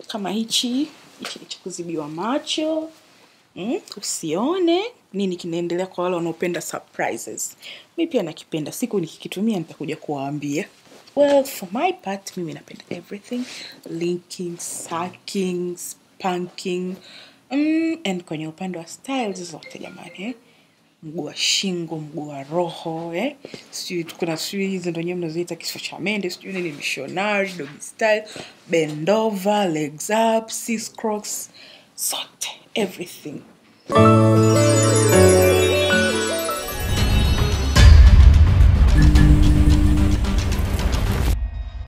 kama hichi hichi ni cha kuzibiwa macho mm, usione nini kinaendelea kwa wale wanaopenda surprises mi pia nakipenda siku nikikitumia nitakuja kuwaambia well for my part mimi napenda everything linking sucking spanking mm, and kwenye upande wa styles zote jamani eh? mguu wa shingo mguu wa roho eh? sijui kuna sijui hizi ndo nyewe mnazoita kifo cha mende sijui nini missionary doggy style bendova legs up sis crocs zote everything